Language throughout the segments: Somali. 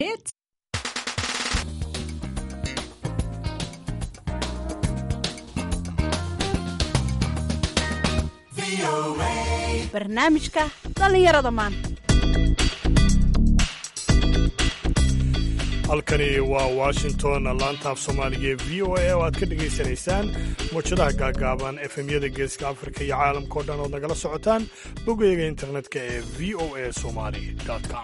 Hits. barnaamijka dhallinyarada maanta halkani waa washington laantaaf soomaaliga ee v o a oo aad ka dhegaysanaysaan muwjadaha gaagaaban efemyada geeska afrika iyo caalamkao dhan ood nagala socotaan bogayga internetka ee v o a somali com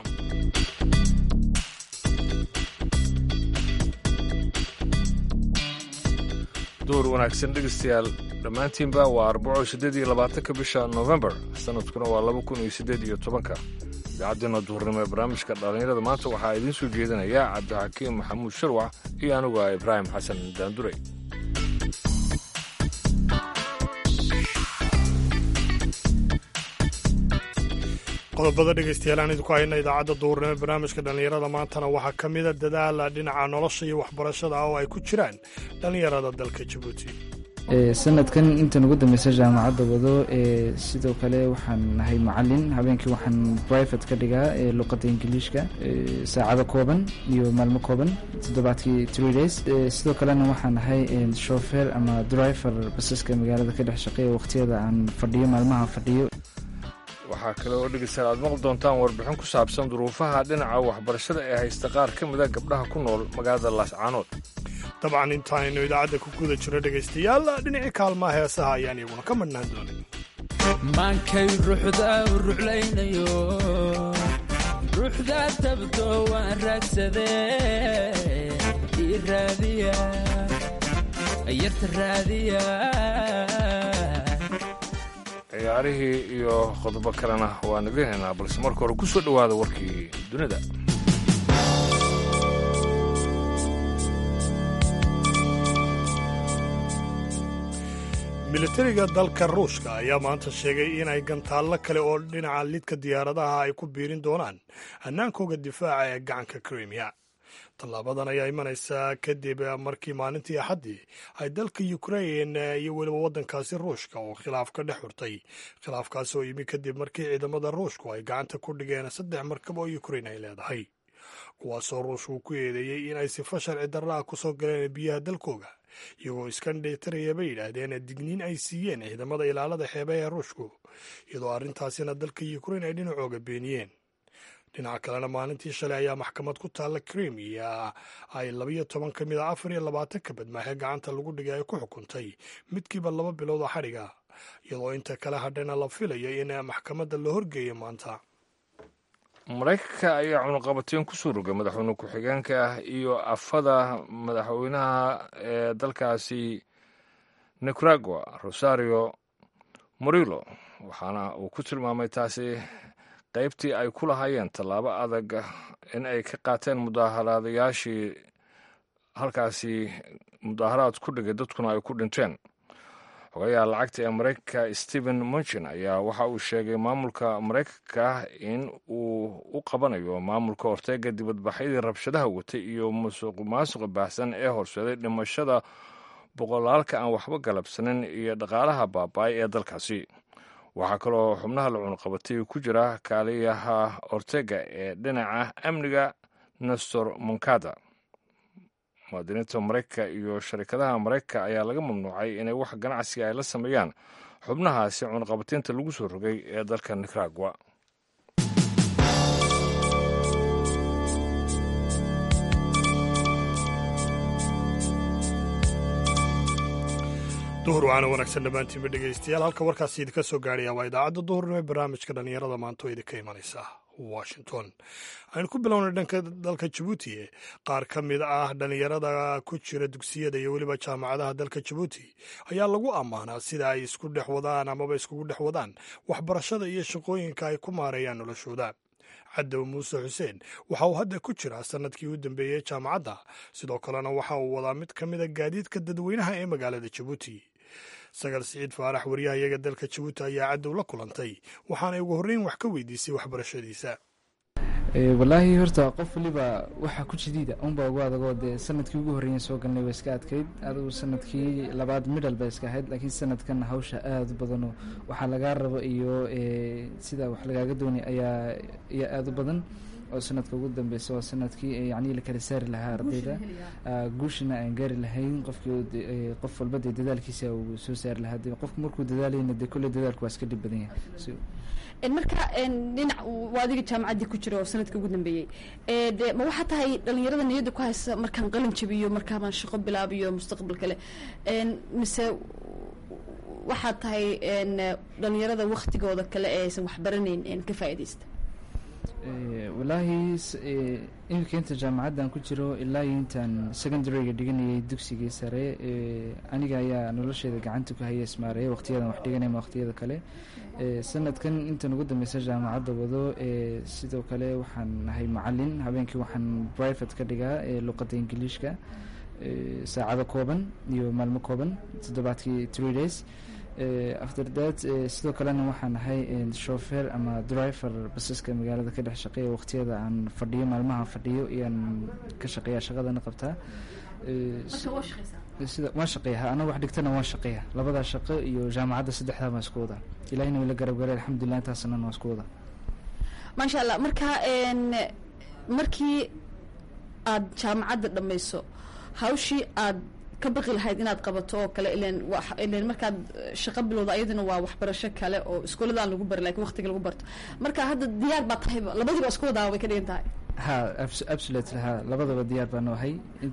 duur wanaagsan dhegeystayaal dhammaantiinba waa arbaco siddeed iyo labaatanka bisha novembar sanadkuna waa laba kun iyo siddeed iyo tobanka idaacaddeena duhurnimo ee barnaamijka dhallinyarada maanta waxaa idiin soo jeedinaya cabdixakiim maxamuud sharwac iyo anigu ah ibraahim xasan daanduray qodobada dhegaystayaal aan idinku hayna idaacadda duhurnimo ee barnaamijka dhallinyarada maantana waxaa ka mida dadaala dhinaca nolosha iyo waxbarashada ah oo ay ku jiraan dhallinyarada dalka jabuuti sanadkan intan ugu dambeysa jaamacadda wado sidoo kale waxaan nahay macalin habeenkii waxaan private ka dhigaa luqadda ingiliishka saacado kooban iyo maalmo kooban toddobaadkii three days sidoo kalena waxaan nahay shofeer ama driver basaska magaalada ka dhex shaqeeya waqtiyada aan fadhiyo maalmaha fadhiyo waxaa kale oo dhegeystayaal aad maqli doontaan warbixin ku saabsan duruufaha dhinaca waxbarashada ee haysta qaar ka mida gabdhaha ku nool magaalada laascaanood dabcan intaaynu idaacadda ku guda jiro dhegaystayaal dhinacii kaalmaha heesaha ayaan iyaguna ka madhnaan doonin maankay ruuxda ruclaynayo ruuxda tabto waan raagsadee ii raadiya yarta raadiya ciyaarihii iyo qodobo kalena waan idiin haynaa balse marka hore ku soo dhowaada warkii dunida militariga dalka ruushka ayaa maanta sheegay inay gantaallo kale oo dhinaca lidka diyaaradaha ay ku biirin doonaan hannaankooga difaaca ee gacanka krimiya tallaabadan ayaa imanaysaa kadib markii maalintii axaddii ay dalka ukrain iyo weliba waddankaasi ruushka oo khilaaf ka dhex xurtay khilaafkaas oo yimi kadib markii ciidamada ruushku ay gacanta ku dhigeen saddex markab oo ukrain ay leedahay kuwaasoo ruushku ku eedeeyey in ay sifa sharci darra ah kusoo galeen biyaha dalkooga iyagoo iskandheetaraya bay yidhaahdeen digniin ay siiyeen ciidamada ilaalada xeebaha ee ruushku iyadoo arrintaasina dalka ukrain ay dhinacooga beeniyeen dhinaca kalena maalintii shalay ayaa maxkamad ku taalla krimiya ay labayo toban ka mid a afar iyo labaatanka badmaaxee gacanta lagu dhigay ay ku xukuntay midkiiba laba bilood oo xadhiga iyadoo inta kale hadhana la filayo in maxkamadda la horgeeyo maanta maraykanka ayaa cunuqabateen ku soo rogay madaxweyne ku-xigeenka ah iyo afada madaxweynaha ee dalkaasi nicaragua rosario morilo waxaana uu ku tilmaamay taasi qaybtii ay ku lahaayeen tallaabo adag in ay ka qaateen mudaaharaadayaashii halkaasi mudaaharaad ku dhigay dadkuna ay ku dhinteen xogayaha lacagta ee maraykanka stephen munchin ayaa waxa uu sheegay maamulka maraykanka in uu u qabanayo maamulka horteega dibadbaxyadii rabshadaha watay iyo musuq maasuqa baahsan ee horseeday dhimashada boqolaalka aan waxba galabsanin iyo dhaqaalaha baaba-ay ee dalkaasi waxaa kaloo xubnaha la cunuqabatay ku jira kaaliyaha ortega ee dhinaca amniga nestor moncada muwaadiniinta maraykanka iyo sharikadaha maraykanka ayaa laga mamnuucay inay wax ganacsiga ay la sameeyaan xubnahaasi cunuqabataynta lagu soo rogay ee dalka nicaragua duhur waana wanaagsan dhammaantiinba dhegaystayaal halka warkaasi idinka soo gaadhaya waa idaacadda duhurnimo ee barnaamijka dhallinyarada maanta oo idinka imanaysa washington aynu ku bilownay dhanka dalka jabuuti qaar ka mid ah dhallinyarada ku jira dugsiyada iyo weliba jaamacadaha dalka jabuuti ayaa lagu ammaanaa sida ay isku dhex wadaan amaba iskugu dhex wadaan waxbarashada iyo shaqooyinka ay ku maareeyaan noloshooda cadow muuse xuseen waxa uu hadda ku jiraa sanadkii u dambeeyey jaamacadda sidoo kalena waxa uu wadaa mid ka mida gaadiidka dadweynaha ee magaalada jabuuti sagal siciid faarax waryahayaga dalka jabuuti ayaa cadow la kulantay waxaanay ugu horreyn wax ka weydiisay waxbarashadiisa walaahi horta qof waliba waxaa ku jadiida unba ugu adagoo dee sanadkii ugu horreeyen soo galnay waa iska adkayd adugu sanadkii labaad midhal ba iska ahayd laakiin sanadkan hawsha aada u badano waxaa lagaa rabo iyo sida wax lagaaga doonay ayaa ayaa aada u badan oo sanadka ugu dambeysa waa sanadkii yacni la kala saari lahaa ardayda guushina aan gaari lahayn qofkii qof walba dee dadaalkiisa uu soo saari lahaa de qofku markuu dadaalayna dee kolley dadaalku waa iska dhib badan yahay marka dhinac waa adiga jaamacaddii ku jira oo sanadka ugu dambeeyey de ma waxaa tahay dhalinyarada niyadda ku haysa markaan qalin jabiyo markaabaan shaqo bilaabiyo mustaqbal kale mise waxaad tahay dhalinyarada waktigooda kale ee aysan waxbaranayn ka faa'iidaysta walaahi iminka inta jaamacaddan ku jiro ilaa iyo intaan secondaryga dhiganayay dugsigii sare aniga ayaa nolosheeda gacanta ku haya ismaareeya waqtiyadan wax dhiganay ma waqtiyada kale sanadkan intan ugu dambeysa jaamacadda wado sidoo kale waxaan nahay macalin habeenkii waxaan private ka dhigaa luqadda ingiliishka saacado kooban iyo maalmo kooban toddobaadkii three days after that sidoo kalena waxaan ahay shofeer ama driver basaska magaalada ka dhex shaqeeya waqtiyada aan fadhiyo maalmaha fadhiyo iyaan ka shaqeeya shaqadana qabtaa sida waan shaqeeya ha anaga wax dhigtana waan shaqeeya labadaa shaqo iyo jaamacadda saddexdaa baan isku wadaa ilahina wila garab garay alxamdulilah intaasna waan isku wadaa maasha allah marka markii aad jaamacadda dhamayso hawshii aad ka baqi lahayd inaad qabato oo kale ilen ilen markaad shaqo bilowda ayaduna waa waxbarasho kale oo iskooladaan lagu bari lakin waqtiga lagu barto marka hadda diyaar baa tahayba labadiiba isku wadaa way ka dhigan tahay ha absolutely ha labadaba diyaar baan ahay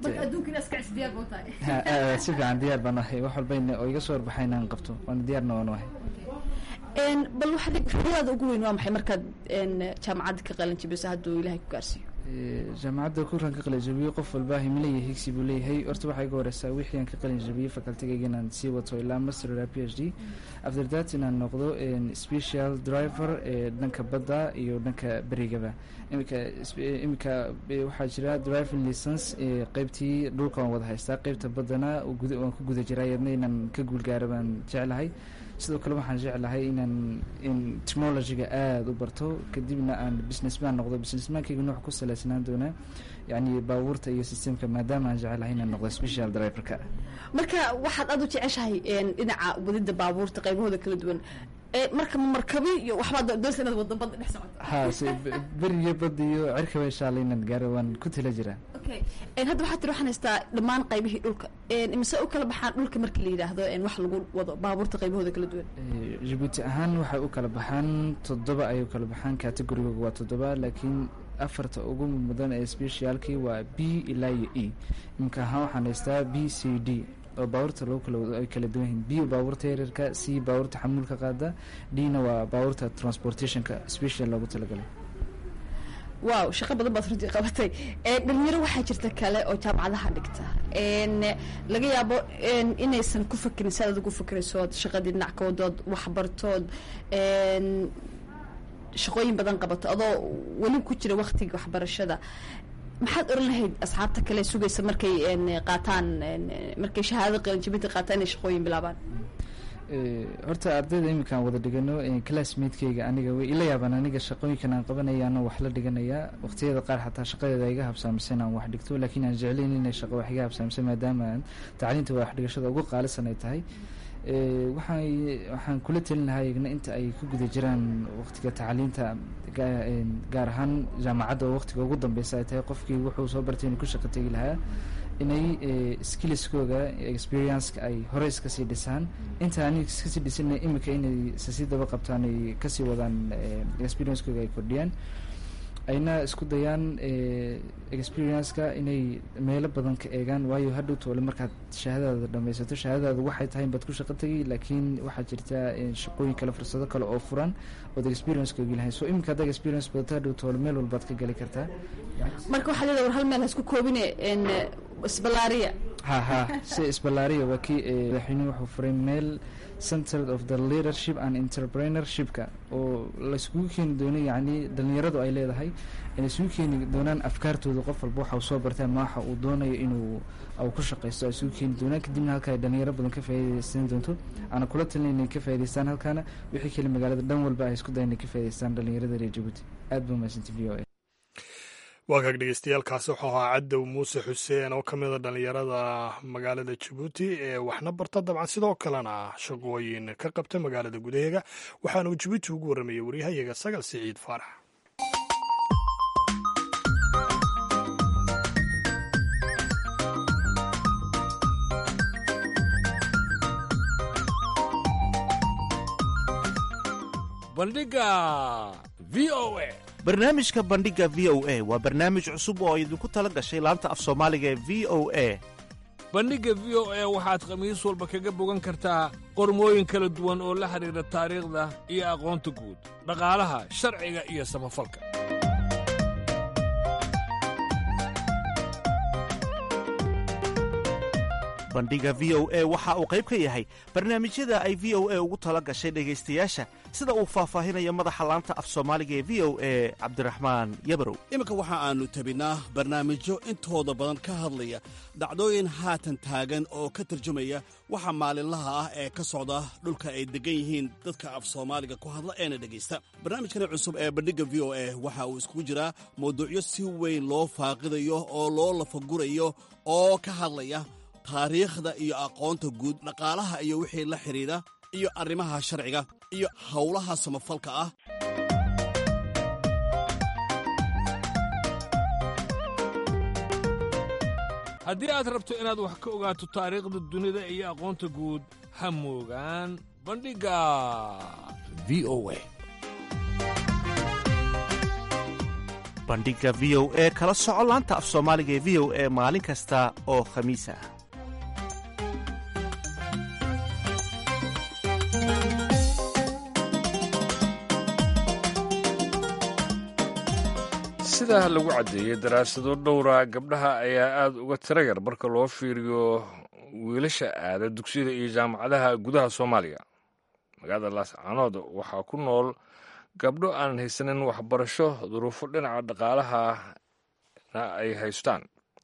si fiican diyaar baan ahay wax walbayna oo iga soo warbaxay inaan qabto waana diyaarna waan ahay bal waxaad riyadaada ugu weyn waa maxay markaad jaamacadda ka qalin jabiso hadduu ilahay ku gaarsiiyo jaamacadda kuran ka qalin jabiyey qof walba himilaya higsi buu leeyahay horta waxaa iga horeysaa wixii aan ka qalin jabiyey facultigayga inaan sii wato ilaa master ilaa p h d after that inaan noqdo special driver ee dhanka badda iyo dhanka berigaba imika imika waxaa jira driving license qeybtii dhulka waan wada haystaa qeybta baddana waan ku guda jiraa iyadna inaan ka guulgaaro baan jeclahay sidoo kale waxaan jeclahay inaan in technologyga aada u barto kadibna aan businessman noqdo businessmankayga nooc ku saleysnaan doonaa yacni baabuurta iyo systemka maadaama aan jecelahay inaan noqdo special driverka marka waxaad aada u jeceshahay dhinaca wadida baabuurta qaybahooda kala duwan marka markabi iyo waxbaad doonsa inaad wado badda dhex socoto ha se beriyo badda iyo cirkaba insha alla inaan gaaro waan ku tila jiraa okay hadda waxaa tiri waxaan haystaa dhammaan qaybihii dhulka mise u kala baxaan dhulka marka la yidhaahdo wax lagu wado baabuurta qaybahooda kala duwan jabuuti ahaan waxay u kala baxaan toddoba ayay u kala baxaan categorigooga waa toddoba laakiin afarta ugu mudan ee specialkii waa b ilaa iyo e imika ahaan waxaan haystaa b c d oo baabuurta lagu kala wado ay kala duwan yihiin b baabuurta yaryarka c baabuurta xamuulka qaada d-na waa baabuurta transportationka special loogu talagalay wow shaqo badan baad runtii qabatay dhalinyaro waxaa jirta kale oo jaamacadaha dhigta laga yaabo inaysan ku fakerin si aad ugu fakeraysood shaqadii dhinac ka wadood waxbartood shaqooyin badan qabato adoo weli ku jira waktiga waxbarashada maxaad oran lahayd asxaabta kale sugaysa markay qaataan markay shahaadada qalinjabinta qaataan inay shaqooyin bilaabaan horta ardayda iminkaan wada dhigano classmatekeyga aniga way ila yaabaan aniga shaqooyinkan aan qabanaya anoo wax la dhiganayaa waqtiyada qaar xataa shaqadeeda iga habsaamsan aan wax dhigto laakiin aan jeclayn inay shaqo wax iga habsaamsan maadaama aan tacliinta wax dhigashada ugu qaalisan ay tahay waxaan waxaan kula telin lahaa iyagna inta ay ku guda jiraan waqtiga tacliinta gaar ahaan jaamacadda oo waqtiga ugu dambeysa ay tahay qofkii wuxuu soo bartay inuu ku shaqo tegi lahaa inay skillskooga experienceka ay hore iska sii dhisaan inta ani iskasii dhisina imika inay sasii daba qabtaan ay kasii wadaan experiencekooga ay kordhiyaan ayna isku dayaan experienceka inay meelo badan ka eegaan waayo hadhow toole markaad shahaadadaada dhameysato shahaadadaada waxay tahay baad ku shaqo tegay laakiin waxaa jirta shaqooyin kale fursado kale oo furan ood experiencekoogi lahayn so iminka haddaad experience badato hadhow toole meel walbaad ka gali kartaa marka waxaa leedahay war hal meel hasku koobine isbalaariya ha ha si isbalaariya waa kii madaxweynuhu wuxuu furay meel center of the leadership and entrepreneurshipka oo layskugu keeni doono yacni dhalinyaradu ay leedahay inay isugu keeni doonaan afkaartooda qof walba waxa uu soo bartaa ma waxa uu doonayo inuu u ku shaqaysto ay isugu keeni doonaan kadibna halka ay dhalinyaro badan ka faa'iidaysan doonto aana kula talin inay ka faa'idaystaan halkaana wixii kale magaalada dhan walba ay isku dayan inay ka faa'idaystaan dhalinyarada reer jabuuti aad ba mahadsanti v o a waa kaag dhegeystayaaalkaasi wuxuu ahaa cadow muuse xuseen oo ka mida dhallinyarada magaalada jabuuti ee waxna barta dabcan sidoo kalena shaqooyin ka qabta magaalada gudaheega waxaana uu jabuuti ugu warramayay waryahayaga sagal siciid faarax bandhiga v o a barnaamijka bandhigga v o a waa barnaamij cusub oo idinku tala gashay laanta af soomaaliga ee v o a bandhigga v o a waxaad khamiis walba kaga bogan kartaa qormooyin kala duwan oo la xidhiidha taariikhda iyo aqoonta guud dhaqaalaha sharciga iyo samafalka bandhigga v o a waxa uu qayb ka yahay barnaamijyada ay v o a ugu tala gashay dhegaystayaasha sida uu faahfaahinayo madaxa laanta af soomaaliga ee v o a cabdiraxmaan yabarow iminka waxa aannu tabinnaa barnaamijyo intooda badan ka hadlaya dhacdooyin haatan taagan oo ka tarjumaya waxa maalinlaha ah ee ka socda dhulka ay deggan yihiin dadka af soomaaliga ku hadla eena dhegaysta barnaamijkani cusub ee bandhigga v o a waxa uu iskugu jiraa mawduucyo si weyn loo faaqidayo oo loo lafagurayo oo ka hadlaya taariikhda iyo aqoonta guud dhaqaalaha iyo wixii la xidhiidha iyo arrimaha sharciga iyo howlaha samafalka ah haddii aad rabto inaad wax ka ogaato taariikhda dunida iyo aqoonta guud ha moogaan bandhigga v o a bandhigga v o e kala soco laanta af soomaaliga ee v o e maalin kasta oo khamiis ah sidaa lagu caddeeyey daraasado dhowra gabdhaha ayaa aad uga tira yar marka loo fiiriyo wiilasha aada dugsiyada iyo jaamacadaha gudaha soomaaliya magaalada laascaanood waxaa ku nool gabdho aan haysanin waxbarasho duruufo dhinaca dhaqaalahana ay haystaan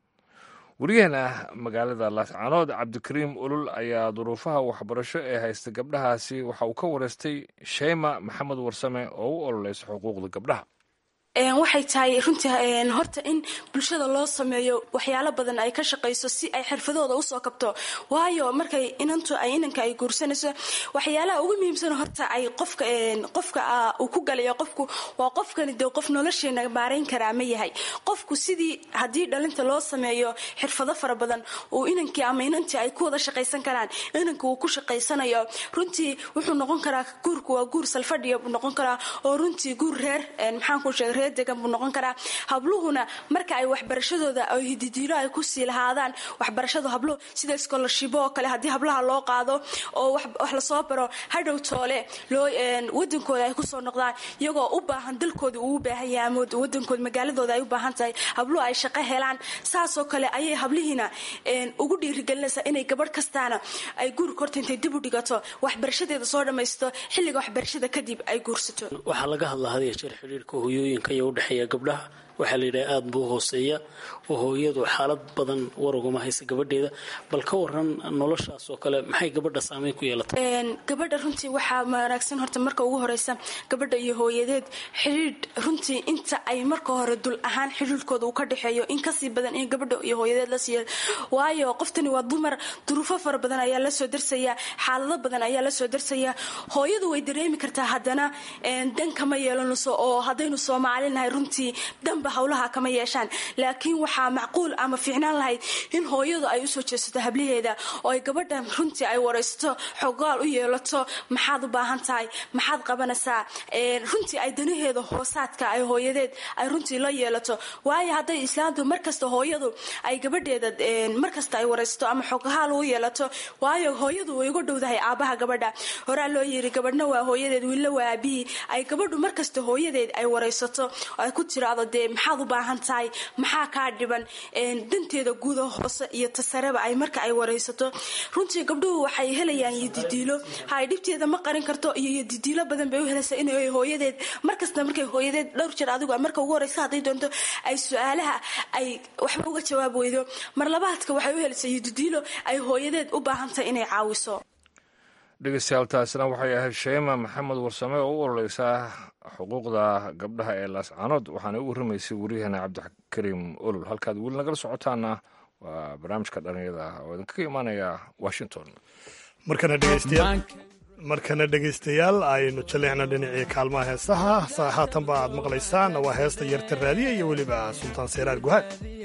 weriyaheena magaalada laascaanood cabdikariim ulul ayaa duruufaha waxbarasho ee haysta gabdhahaasi waxa uu ka wareystay sheyma maxamed warsame oo u ololeysa xuquuqda gabdhaha waxay tahay runtii horta in bulshada loo sameeyo waxyaalo badan ay ka shaqayso si ay xirfadooda usoo kabto waayo markay inantu ay inanka ay guursanayso waxyaalaha ugu muhiimsan horta ay qofka qofka uu ku galayo qofku waa qofkani dee qof nolosheena baarayn karaa ma yahay qofku sidii haddii dhalinta loo sameeyo xirfado fara badan uu inankii ama inantii ay ku wada shaqaysan karaan inanka uu ku shaqaysanayo runtii wuxuu noqon karaa guurku waa guur salfadhiya buu noqon karaa oo runtii guur reer maxaan ku sheegay reer degan buu noqon karaa habluhuna marka ay waxbarashadooda ay hididiilo ay kusii lahaadaan waxbarashadu habluhu sida scholarship oo kale haddii hablaha loo qaado oo wax lasoo baro hadhow toole loo wadankooda ay kusoo noqdaan iyagoo u baahan dalkooda uu u baahan yahay ama wadankooda magaaladooda ay u baahan tahay habluhu ay shaqo helaan saasoo kale ayay hablihiina ugu dhiirigelinaysaa inay gabadh kastaana ay guurka horta intay dib u dhigato waxbarashadeeda soo dhammaysto xilliga waxbarashada kadib ay guursato waxaa laga hadlaa had iyo jeer xidhiirka hooyooyinka iyo udhexeeya gabdhaha waxaa la yidhaha aada buu hooseeya oo hooyadu xaalad badan war ugama haysa gabadheeda bal ka waran noloshaas oo kale maxay gabadha saameyn ku yeelatay gabadha runtii waxaa wanaagsan horta marka ugu horeysa gabadha iyo hooyadeed xidhiidh runtii inta ay marka hore dul ahaan xidhiidhkooda uu ka dhexeeyo in kasii badan in gabadha iyo hooyadeed la siiya waayo qoftani waa dumar duruufo fara badan ayaa lasoo darsaya xaalado badan ayaa lasoo darsaya hooyadu way dareemi kartaa haddana dan kama yeelanayso oo haddaynu soomaalinahay runtii danba howlaha kama yeeshaan laakiin waxaa macquul ama fiicnaan lahayd in hooyadu ay usoo jeesato hablaheeda oo ay gabadha runtii ay waraysato xogaal u yeelato maxaad u baahan tahay maxaad qabanaysaa runtii ay danaheeda hoosaadka ay hooyadeed ay runtii la yeelato waayo hadday islaantu markasta hooyadu ay gabadheeda markasta ay waraysato ama xogahaal u yeelato waayo hooyadu way uga dhowdahay aabaha gabadha horaa loo yiri gabadhna waa hooyadeed wiilla waa aabihii ay gabadhu markasta hooyadeed ay waraysato ay ku tiraado dee maxaad u baahan tahay maxaa kaa dhiban danteeda guuda hoose iyo tasareba ay marka ay waraysato runtii gabdhuhu waxay helayaan yodidiilo hay dhibteeda ma qarin karto iyo yodidiilo badan bay u helaysaa inay hooyadeed markasta markay hooyadeed dhowr jeer adigu marka ugu horeysa hadday doonto ay su-aalaha ay waxba uga jawaab weydo mar labaadka waxay u helaysaa yodidiilo ay hooyadeed u baahan tahay inay caawiso dhegeystayaal taasina waxay ahayd sheema maxamed warsame oo u ololeysaa xuquuqda gabdhaha ee laascaanood waxaana u warramaysay waryaheena cabdikariim olol halkaad weli nagala socotaana waa barnaamijka dhalinyada oo idinkaga imaanaya washington markana dhegeystayaal markana dhegaystayaal aynu jaleecna dhinacii kaalmaha heesaha haatanba aad maqlaysaan waa heesta yarta raadiya iyo weliba sultaan seeraar guhaad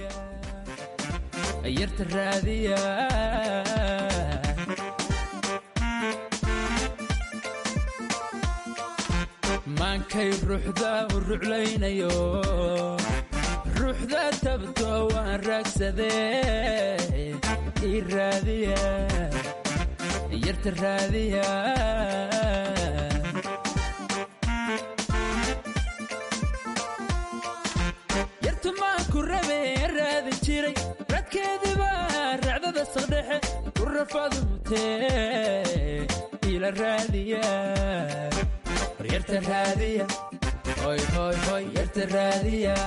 yarta raadiya maankay ruuxda u ruclaynayo ruuxda tabto waan raagsadee ii raadiya yarta raadiya yartu maan ku rabe raadi jiray radkeediiba racdada saqdhexe ku rafadu mutee ila raadiya war yarta raadiya hoy hoy hoy yarta raadiya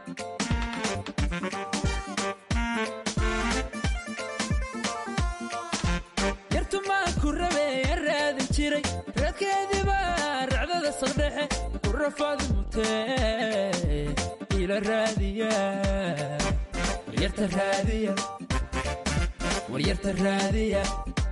yartu maan ku rabe raadi jiray radkeediiba racdada saqdhexe ku rafadu mutee ila raadiya war yarta raadiya war yarta raadiya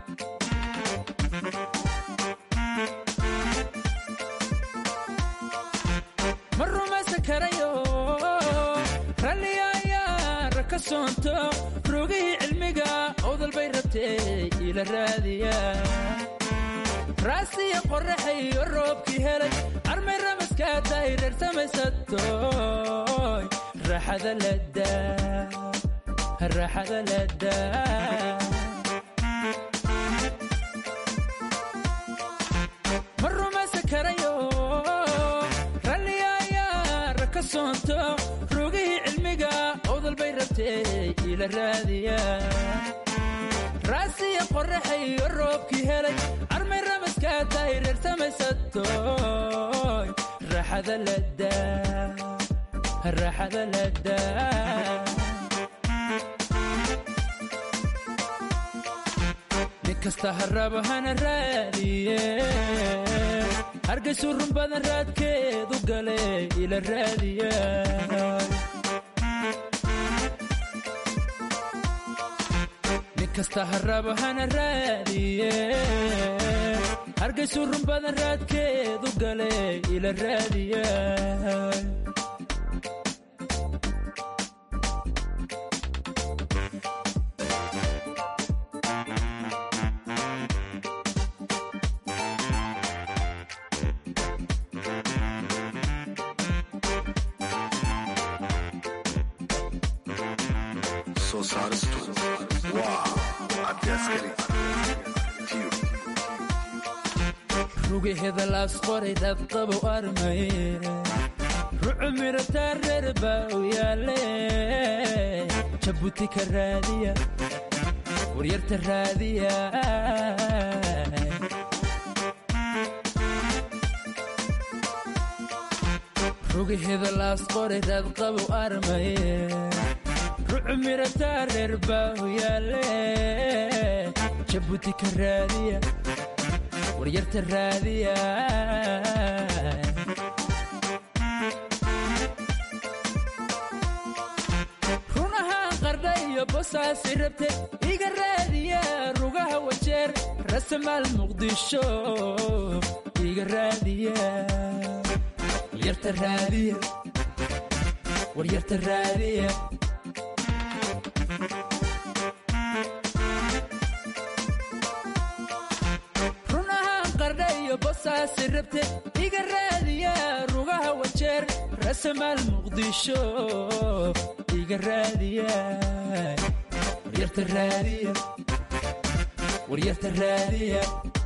ma rumaysan karayo ralliga ayaa raka soonto rogihii cilmiga owdal bay rabtee ila raadiya raasiya qorraxayo roobkii helay armay ramaskaa tahay reer samaysatoy raaxada ladaa raaxada ladaa ma rumaysan karayo ralliga ayaa raka soonto rogihii cilmiga owdal bay rabtee ila raadiya raasiya qorraxayo roobkii helay armay ramaskaa tahay reer samaysatoy raaxada ladaa raaxada ladaa nin kasta haraba hana raadiye hargaysu run badan raadkeedu gale ila raadiya nin kasta haraba hana raadiye hargaysu run badan raadkeedu gale ila raadiya soo saaristu waa cabdi askari tiyo rugaheeda laas qoray dadqabo armay rucu mirataa reer baa u yaale jabuuti ka raadiya waryarta raadiya rugaheeda laas qoray dadqabo armay rucu mirataa reer baa u yaale jabuuti ka raadiya waryarta raadiya runahaan qardha iyo bosaasi rabte iga raadiya rugaha wajeer rasamaal muqdisho iga raadiya waryarta raadiya waryarta raadiya runahaan qardha iyo bosaasi rabte iga raadiya rugaha wajeer rasamaal muqdisho iga raadiya waryarta raadiya waryarta raadiya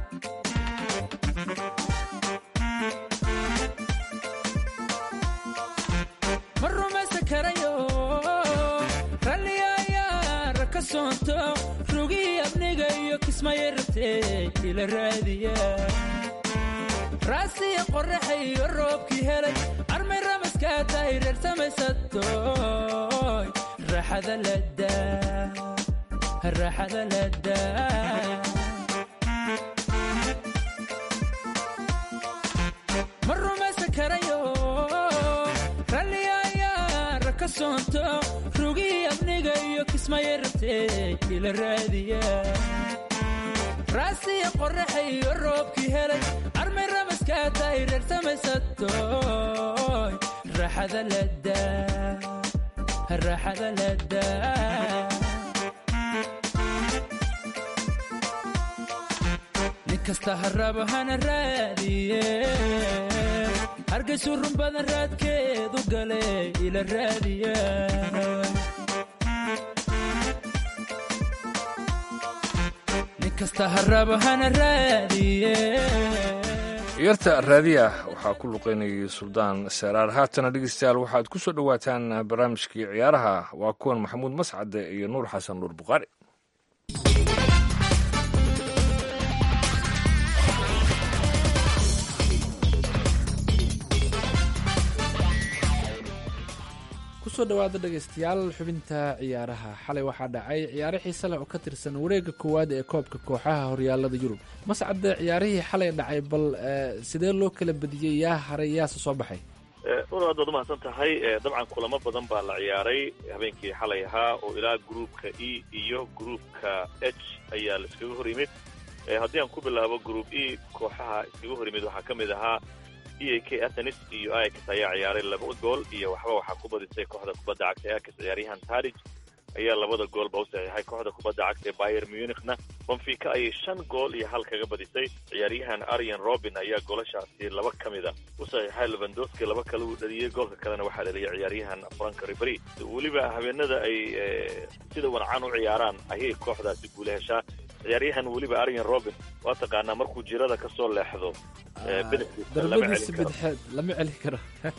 ma rumaysan karayo ralliga ayaa raka soonto rugihii abniga iyo kismaya rabtee ila raadiya raasiya qorraxayo roobkii helay armay ramaskaa tahay reer samaysatoy raaxada ladaa raaxada ladaa ma rumaysan karayo ralliga ayaa raka soonto rugihii abniga iyo kismaya rabtee ila raadiya raasiya qorraxayo roobkii helay armay ramaskaa tahay reer samaysatoy raaxada ladaa raaxada ladaa nin kasta haraba hana raadiye hargaysu run badan raadkeedu gale ila raadiya nin kasta harabo hana raadiye yarta raadiya waxaa ku luqaynayay suldaan saraar haatana dhegeystayaal waxaad ku soo dhowaataan barnaamijkii ciyaaraha waa kuwan maxamuud mascade iyo nuur xasan nuur buqaari kusoo dhawaada dhegaystayaal xubinta ciyaaraha xalay waxaa dhacay ciyaaro xiise leh oo ka tirsan wareega koowaad ee koobka kooxaha horyaalada yurub mascade ciyaarihii xalay dhacay bal sidee loo kala badiyey yaa haray yaase soo baxay una aad baad umahadsan tahay dabcan kulamo badan baa la ciyaaray habeenkii xalay ahaa oo ilaa gruupka e iyo gruupka h ayaa la iskaga hor yimid haddii aan ku bilaabo group e kooxaha iskaga hor yimid waxaa ka mid ahaa e a k athenis iyo ix ayaa ciyaaray laba gool iyo waxba waxaa ku badisay kooxda kubadda cagta ee akis ciyaaryahan tarij ayaa labada goolba u saxiixay kooxda kubadda cagta ee bayer munichna bonfica ayay shan gool iyo hal kaga badisay ciyaaryahan arian robin ayaa goolashaasi laba ka mida u saxiixay levandoski laba kale uu dhaliyey goolka kalena waxaa dhaliyay ciyaaryahan frank riberi weliba habeenada ay sida wancan u ciyaaraan ayay kooxdaasi guula heshaa ciyaaryahan weliba arian robin waa taqaanaa markuu jirada ka soo leexdo darbadiisa bidxeed lama celi karo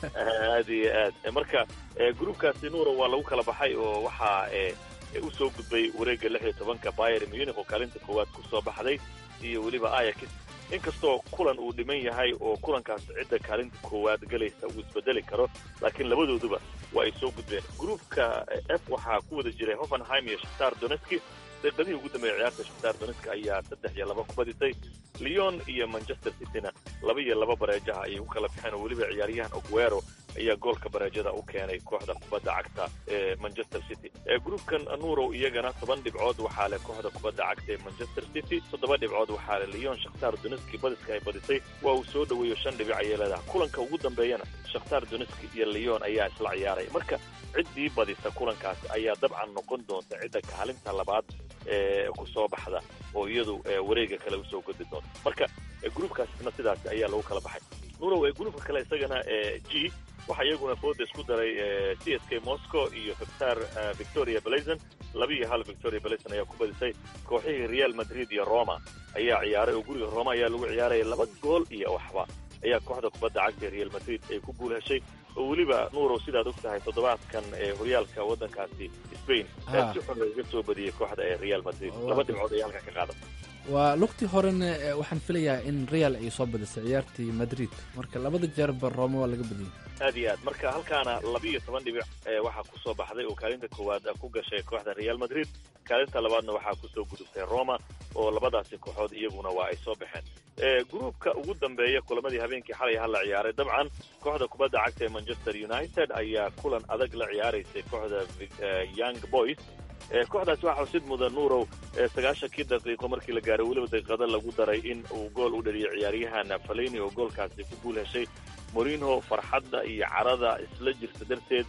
aad iyo aad marka gruupkaasi nuura waa lagu kala baxay oo waxaa u soo gudbay wareegga lix iyo tobanka bayer munich oo kaalinta koowaad ku soo baxday iyo weliba ayax inkastoo kulan uu dhiman yahay oo kulankaas cidda kaalinta koowaad galaysa uu isbedeli karo laakiin labadooduba waa ay soo gudbeen gruupka f waxaa ku wada jiray hoffenheim iyo shakhtar donetski daqiiqadihii ugu dambeeyay ciyaarta shakhtar donetska ayaa saddex iyo laba ku badisay leon iyo manchester cityna laba iyo laba bareejaha ayay ku kala baxeen oo weliba ciyaaryahan oguero ayaa goolka bareejada u keenay kooxda kubadda cagta ee manchester city gruupkan nurow iyagana toban dhibcood waxaa leh kooxda kubadda cagta ee manchester city toddoba dhibcood waxaa leh leon shakhtar donetski badiska ay badisay waa uu soo dhoweeyo shan dhibic ayay leedahay kulanka ugu dambeeyana shakhtar donetski iyo leon ayaa isla ciyaaray marka ciddii badisa kulankaasi ayaa dabcan noqon doonta cidda kaalinta labaad ee ku soo baxda oo iyadu wareega kale usoo godi doonta marka gruupkaasna sidaas ayaa lagu kala baxay nurow gruupka kale isagana g waxaa iyaguna fooda isku daray c s k moscow iyo victor victoria blazon laba iyo hal victoria blazon ayaa ku badisay kooxihii real madrid iyo roma ayaa ciyaaray oo guriga roma ayaa lagu ciyaaraya laba gool iyo waxba ayaa kooxda kubadda cagta real madrid ay ku guul heshay oo weliba nuurow sidaad og tahay toddobaadkan ee horyaalka waddankaasi spain si xun lagaga soo badiyey kooxda ee real madrid laba dhibcood ayay halkaa ka qaadan waa lugtii horena waxaan filayaa in real ay soo badisay ciyaartii madrid marka labada jeerba roma waa laga badiyey aad iyo aad marka halkaana laba iyo toban dhibic waxaa ku soo baxday oo kaalinta koowaad ku gashay kooxda real madrid kaalinta labaadna waxaa kusoo gudubtay roma oo labadaasi kooxood iyaguna waa ay soo baxeen gruupka ugu dambeeya kulamadii habeenkii xalay ha la ciyaaray dabcan kooxda kubadda cagta ee manchester united ayaa kulan adag la ciyaaraysay kooxda young boys kooxdaasi waxaa xusid mudan nuurow sagaashankii daqiiqo markii la gaaray weliba daqiiqada lagu daray in uu gool u dhaliyay ciyaaryahan faleni oo goolkaasi ku guul heshay morino farxadda iyo carada isla jirta darteed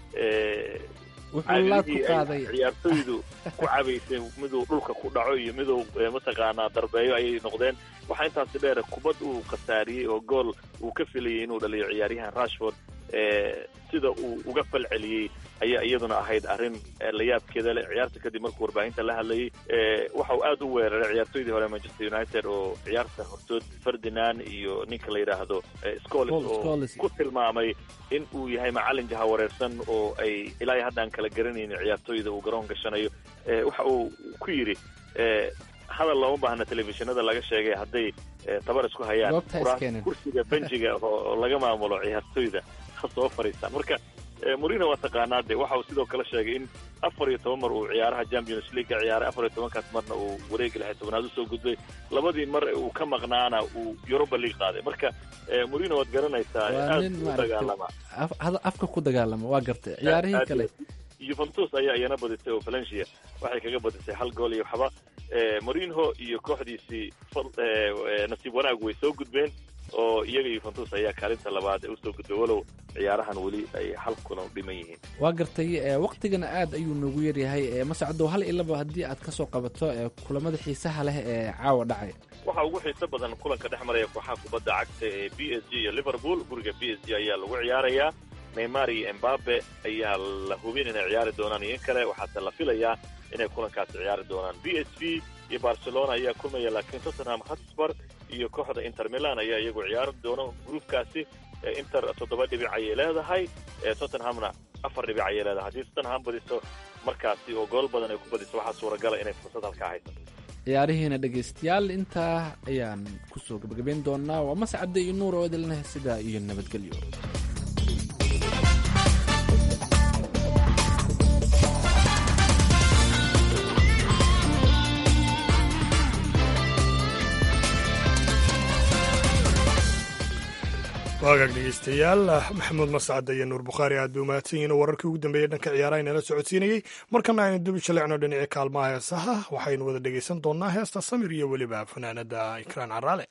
wuxuu laad ku qaaday ciyaartoydu ku cabaysay miduu dhulka ku dhaco iyo miduu mataqaanaa darbeeyo ayay noqdeen waxaa intaasi dheer kubad uu khasaariyey oo gool uu ka filayay inuu dhaliyo ciyaaryahan rashford sida uu uga fal celiyey ayaa iyaduna ahayd arrin layaabkeeda leh ciyaarta kadib markuu warbaahinta la hadlayay waxa uu aad u weeraray ciyaartoydii hore manchester united oo ciyaarta hortood ferdinand iyo ninka la yidhaahdo scolis oo ku tilmaamay in uu yahay macallin jaha wareersan oo ay ilaa hadda aan kala garanaynin ciyaartoyda uu garoon gashanayo waxa uu ku yidhi hadal looma baahna telefishinada laga sheegay hadday tabar isku hayaan kursiga benjiga oo laga maamulo ciyaartoyda ha soo fadhiistaan marka morino waa taqaanaa de waxa uu sidoo kale sheegay in afar iyo toban mar uu ciyaaraha champions league ka ciyaaray afar iyo tobankaas marna uu wareegi lixi tobanaad usoo gudbay labadii mar uu ka maqnaana uu europa league qaaday marka morino waad garanaysaa aad u dagaalama afka ku dagaalama waa gartay ciyaarihii kale yuventus ayaa iyana badisay oo valencia waxay kaga badisay hal gool iyo waxba morinho iyo kooxdiisii nasiib wanaag way soo gudbeen oo iyaga yuventus ayaa kaalinta labaad usoo gudbay walow ciyaarahan weli ay hal kulan u dhiman yihiin waa gartay waktigana aad ayuu noogu yaryahay mascado hal ilaba haddii aad kasoo qabato kulamada xiisaha leh ee caawa dhacay waxaa ugu xiiso badan kulanka dhex maraya kooxaha kubadda cagta ee b s g iyo liverpool guriga b s g ayaa lagu ciyaarayaa neymar iyo embabe ayaa la hubin inay ciyaari doonaan iyo in kale waxaase la filayaa inay kulankaasi ciyaari doonaan b s v iyo barcelona ayaa kulmaya laakiin tottenham hotspur iyo kooxda inter milan ayaa iyagu ciyaari doona gruupkaasi inter toddoba dhibic ayay leedahay tottenhamna afar dhibic ayay leedahay haddii tottenham badiso markaasi oo gool badan ay ku badiso waxaa suuragala inay fursad halkaa haysato ciyaarihiina dhegaystayaal intaa ayaan kusoo gabagabayn doonaa waa mascadda iyo nuur oo idilneh sidaa iyo nabadgelyo waagaag dhegeystayaal maxamuud mascad iyo nuur bukhaari aad bay umahadsan yihiin oo wararkii ugu dambeeyey dhanka ciyaaraha inala socodsiinayey markana aynu dubi shalecno dhinacii kaalmaha heesaha waxaynu wada dhegeysan doonaa heesta samir iyo weliba fanaanada ikraan caraale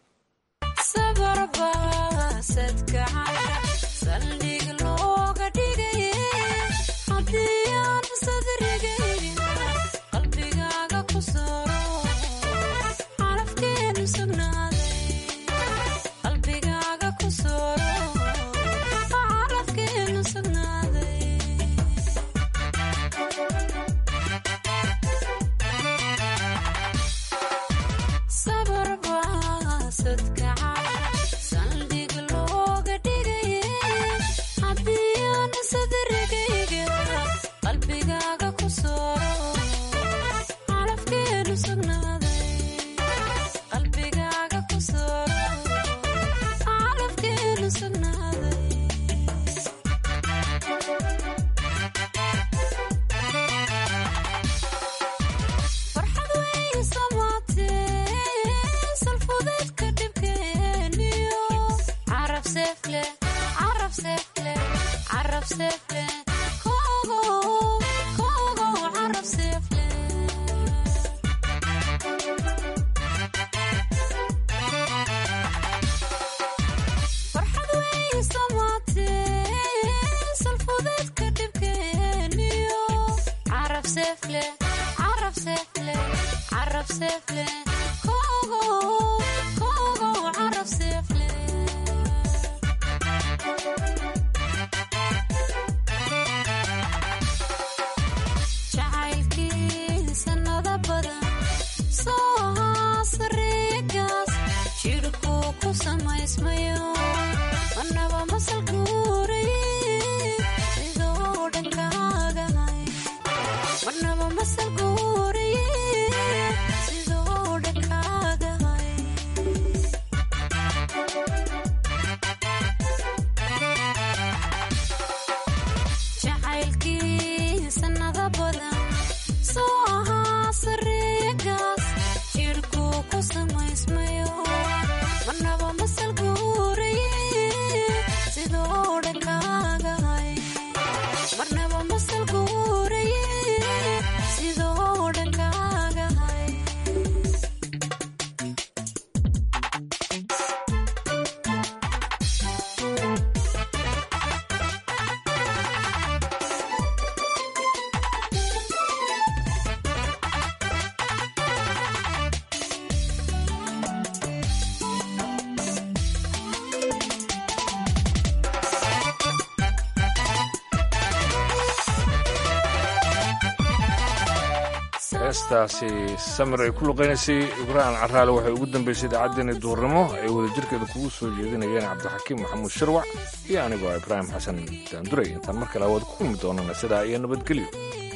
heestaasi samir ay ku luqaynaysay ibraahim caraale waxay ugu dambaysay idaacaddeenii duurnimo ay wadajirkeeda kugu soo jeedinayeen cabdixakiim maxamuud shirwac iyo anigoo ibraahim xasan daanduray intaan mar kale awaad ku kulmi doonana sidaa iyo nabadgelyo